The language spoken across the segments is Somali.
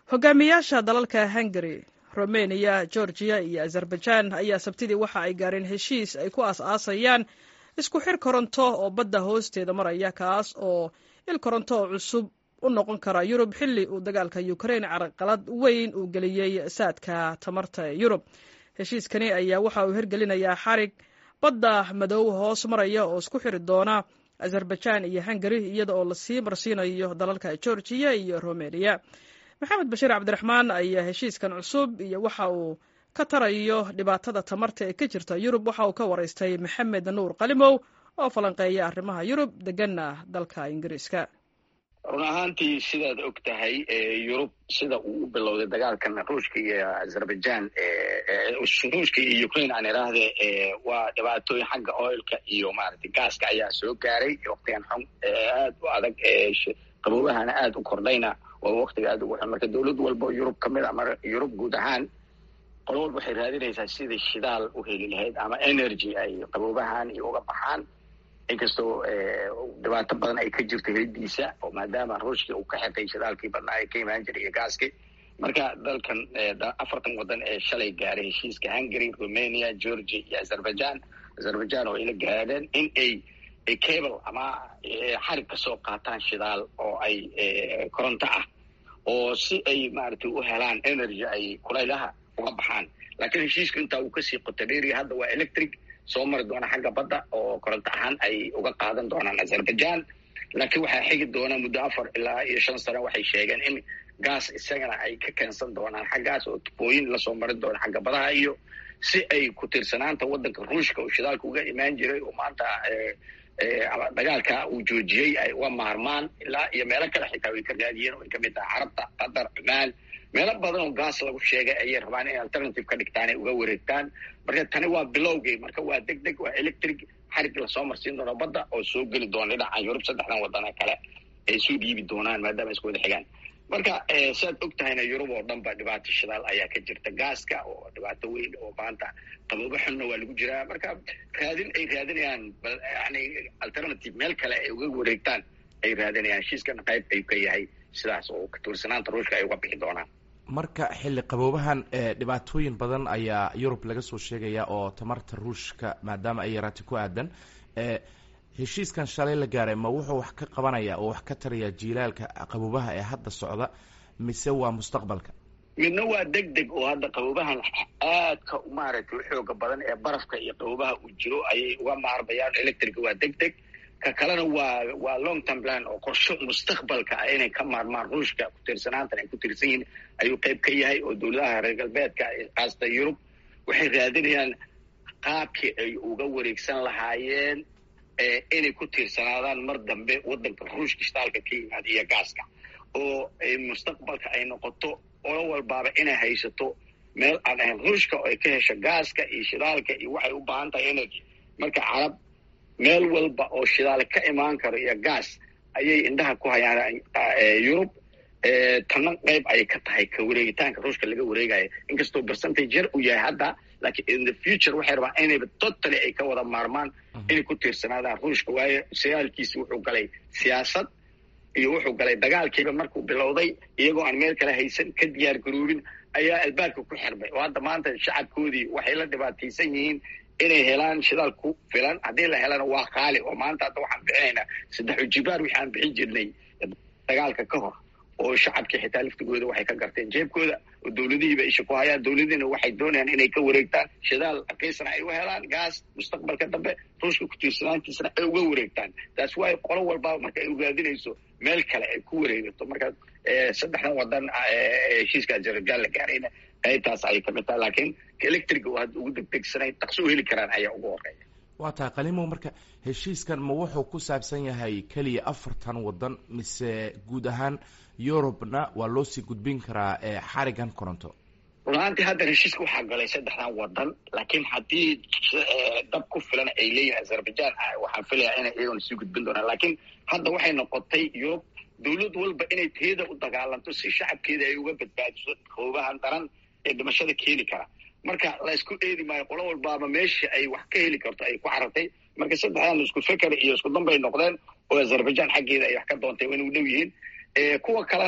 hogaamiyaasha dalalka hungari romeniya georgiya iyo azerbaijan ayaa sabtidii waxa ay gaareen heshiis ay ku aas-aasayaan isku xir koronto oo badda hoosteeda maraya kaas oo il koronto oo cusub u noqon kara yurub xilli uu dagaalka ukrain carqalad weyn uu geliyey saadka tamarta ee yurub heshiiskani ayaa waxa uu hirgelinayaa xarig badda madow hoos maraya oo isku xiri doona azerbaijan iyo hungari iyada oo lasii marsiinayo dalalka georgiya iyo romeniya maxamed bashiir cabdiraxmaan ayaa heshiiskan cusub iyo waxa uu ka tarayo dhibaatada tamarta ee ka jirta yurub waxa uu ka waraystay maxamed nuur qalimow oo falanqeeya arrimaha yurub deganna dalka ingiriiska run ahaantii sidaad og tahay yurub sida uu u bilowday dagaalkan ruushka iyo azerbaijan ruushka iyo ukraine aan iraahde waa dhibaatooyin xagga oilka iyo maaragtay gaaska ayaa soo gaaray waktigan xun aad u adag qaboobahana aada u kordhayna waa waktiga aada ugu xun marka dowlad walba oo yurub ka mid a mar yurub guud ahaan qolo walba waxay raadinaysaa sidai shidaal u heli lahayd ama energy ay qaboobahan iyo uga baxaan inkastoo dhibaato badan ay ka jirto helidiisa oo maadaama ruushkii uu ka xeqay shidaalkii badnaa ay ka imaan jiray iyo gaaskii marka dalkan afartan waddan ee shalay gaaray heshiiska hungary romania georgia iyo azerbaijan azerbaijan oo ayla gaadheen in ay cable ama xarig ka soo qaataan shidaal oo ay koronto ah oo si ay maaragtay u helaan energy ay kulaylaha uga baxaan laakiin heshiiska intaa uu kasii qoto dheeriya hadda waa electric soo mari doona xagga badda oo koronto ahaan ay uga qaadan doonaan azerbaijan laakiin waxaa xigi doona muddo afar ilaa iyo shan sano waxay sheegeen in gaas isagana ay ka keensan doonaan xaggaas oo tubooyin lasoo marin doona xagga badaha iyo si ay ku tiirsanaanta waddanka ruushka oo shidaalka uga imaan jiray oo maanta dagaalka uu joojiyey ay uga maarmaan ilaa iyo meelo kale xitaa way ka raadiyeen oo ay kamid tahay carabta qatar cumaan meelo badan oo gaas lagu sheegay ayay rabaan inay alternative ka dhigtaan ay uga wareegtaan marka tani waa bilowgii marka waa deg deg waa electric xarig lasoo marsiin doono badda oo soo geli doona dhinacan yurub saddexdan wadana kale ay soo dhiibi doonaan maadaama isku wada xigaan marka siaad og tahayna yurub oo dhan ba dhibaato shidaal ayaa ka jirta gaaska oo dhibaato weyn oo maanta qaboobo xunna waa lagu jiraa marka raadin ay raadinayaan yani alternative meel kale ay uga wareegtaan ay raadinayaan heshiiskana qayb ayuu ka yahay sidaas oo katuursanaanta ruushka ay uga bixi doonaan marka xilli qaboobahan dhibaatooyin badan ayaa yurub laga soo sheegaya oo tamarta ruushka maadaama ay yaraatay ku aadan heshiiskan shalay la gaaray ma wuxuu wax ka qabanaya oo wax ka taraya jiilaalka qaboobaha ee hadda socda mise waa mustaqbalka midna waa deg deg oo hadda qaboobahan aadka maaragtay u xooga badan ee barafka iyo qaboobaha uu jiro ayay uga maarmayaan electrica waa deg deg ka kalena waa waa long term plan oo qorsho mustaqbalka ah inay ka maarmaan ruushka ku-tiirsanaantan ay ku tiirsan yihiin ayuu qayb ka yahay oo dowladaha reer galbeedka kaasta yurub waxay raadinayaan qaabkii ay uga wareegsan lahaayeen inay ku tiirsanaadaan mar dambe waddanka ruushka shidaalka ka yimaada iyo gaaska oo mustaqbalka ay noqoto olo walbaaba inay haysato meel aan ahayn ruushka oo ay ka hesho gaaska iyo shidaalka iyo waxay u baahan tahay energy marka carab meel walba oo shidaal ka imaan karo iyo gaas ayay indhaha ku hayaan yurub tanna qayb ayay ka tahay ka wareegitaanka ruushka laga wareegayo inkastoo percentage yar uu yahay hadda laakiin in the future waxay rabaan inayba totally ay ka wada maarmaan inay ku tiirsanaadaan ruushka waayo sagaalkiisi wuxuu galay siyaasad iyo wuxuu galay dagaalkiiba markuu bilowday iyagoo aan meel kale haysan ka diyaar garoobin ayaa albaabka ku xirmay oo hadda maanta shacabkoodii waxay la dhibaataysan yihiin inay helaan shidaal ku filan haddii la helana waa qaali oo maanta hadda waxaan bixinaynaa saddex ujibaar wixi aan bixin jirnay dagaalka ka hor oo shacabkii xitaa laftigooda waxay ka garteen jeebkooda oo dowladihiiba isha ku hayaan dowladiina waxay doonayaan inay ka wareegtaan shidaal raqiisana ay u helaan gaas mustaqbalka dambe ruushka ku-tiirsanaantiisana ay uga wareegtaan taas waayo qolo walbaba marka ay ogaadinayso meel kale ay ku wareegato marka saddexdan wadan heshiiska azerbaijan la gaarayna qaybtaas ayay kamid tahay laakiin electric oo hadda ugu degdegsanayn dhaqso u heli karaan ayaa ugu horeeya waa tahay qalimow marka heshiiskan ma wuxuu ku saabsan yahay keliya afartan waddan mise guud ahaan yurubna waa loo sii gudbin karaa xarigan koronto run ahaantii hadda heshiiska waxaa galay saddexdan wadan laakiin haddii dab ku filan ay leeyihin azerbaijan waxaan filayaa inay iyagona sii gudbin doonaan laakiin hadda waxay noqotay yurub dowlad walba inay teeda u dagaalanto si shacabkeeda ay uga badbaadiso qoobahan daran ee dhimashada keeni kara marka la isku eedi maayo qolo walbaaba meeshii ay wax ka heli karto ay ku carartay marka saddexdan isku feker iyo isku dambay noqdeen oo azerbaijan xaggeeda ay wax ka doontay wayna u dhow yihiin kuwa kalena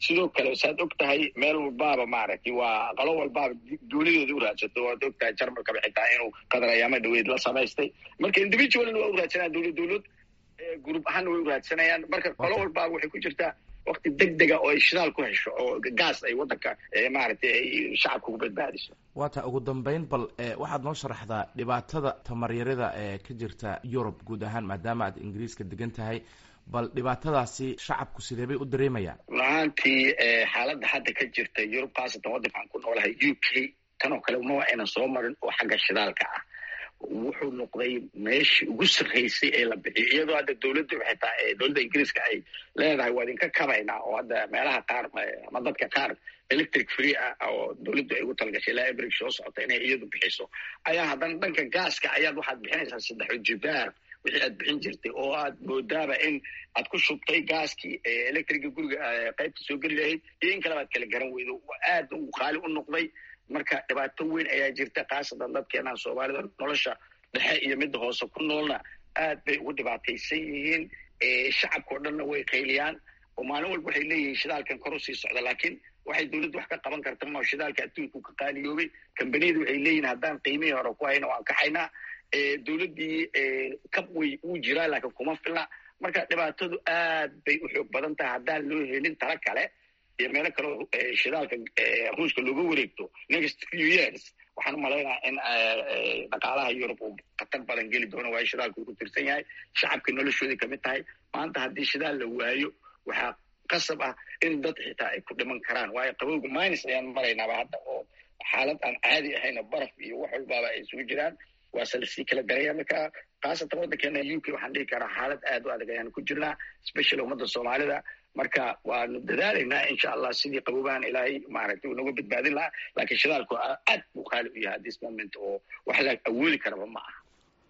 sidoo kale saad og tahay meel walbaaba maaragtay waa qolo walbaaba duulideeda u raadsato waad og tahay jarmalkaba xitaa inuu qadar ayaama dhaweyd la samaystay marka individualna waa u raadsanayaan dowlad dowlad group ahaanna way u raadsanayaan marka qolo walbaaba waxay ku jirtaa wakti deg dega oo ay shidaal ku hesho oo gaas ay waddanka maaragtay ay shacabka ku badbaadiso waata ugu dambeyn bal waxaad noo sharaxdaa dhibaatada tamaryarada ee ka jirta yurub guud ahaan maadaama aad ingiriiska degan tahay bal dhibaatadaasi shacabku sidee bay u dareemayaan run ahaantii xaaladda hadda ka jirta yurub khaasatan waddanka aan ku noolahay u k tan oo kale ma aynan soo marin oo xagga shidaalka ah wuxuu noqday meeshii ugu sarraysay ee la bixiyo iyadoo hadda dowladda xitaa dowladda ingiriiska ay leedahay waa idinka kabaynaa oo hadda meelaha qaar ama dadka qaar electric free ah oo dowladdu ay ugu talagashay ilaa ebrig soo socota inay iyadu bixiso ayaa haddana dhanka gaaska ayaad waxaad bixinaysaa saddexo jibaar wixii aad bixin jirtay oo aad moodaaba in aad ku shubtay gaaskii electriga guriga qaybta soo geli lahayd iyo in kaleba ad kala garan weydo aad uu qaali u noqday marka dhibaato weyn ayaa jirta khaasatan dadkeenaan soomaalida nolosha dhexe iyo midda hoose ku noolna aad bay ugu dhibaataysan yihiin shacabka o dhanna way qayliyaan oo maalin walba waxay leeyihiin shidaalkan kor usii socda laakiin waxay dowladdu wax ka qaban karta ma shidaalka adduunku ka qaaliyoobay kambaniyadu waxay leeyihin haddaan qiimihii hore ku hayna waan kaxaynaa dowladdii kab way uu jiraa laakiin kuma filna marka dhibaatadu aad bay u xoog badan tahay haddaan loo helin tala kale iyo meelo kaleo shidaalka ruushka looga wareegto next few years waxaan u malaynaha in dhaqaalaha yurub uu khatar badan geli doono waayo shidaalka uu ku tirsan yahay shacabka noloshoodii kamid tahay maanta haddii shidaal la waayo waxaa qasab ah in dad xitaa ay ku dhiman karaan waayo qabowga minus ayaan maraynaaba hadda oo xaalad aan caadi ahayna baraf iyo wax walbaaba ay isugu jiraan waase lasii kala daraya marka khaasatan waddankeena u k waxaan dhihi karaa xaalad aad u adag ayaan ku jirnaa special ummadda soomaalida marka waanu dadaalaynaa insha allah sidii qaboobahan ilaahay maaragtay uu naga badbaadin lahaa laakiin shidaalku aad buu qaali u yahay this moment oo wax la awoodi karaba ma aha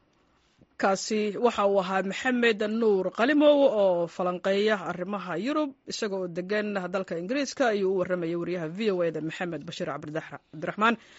kaasi waxa uu ahaa maxamed nuur qalimow oo falanqeeya arrimaha yurub isaga oo degan dalka ingiriiska ayuu u warramayay wariyaha v o eda maxamed bashiir cabdiraxmaan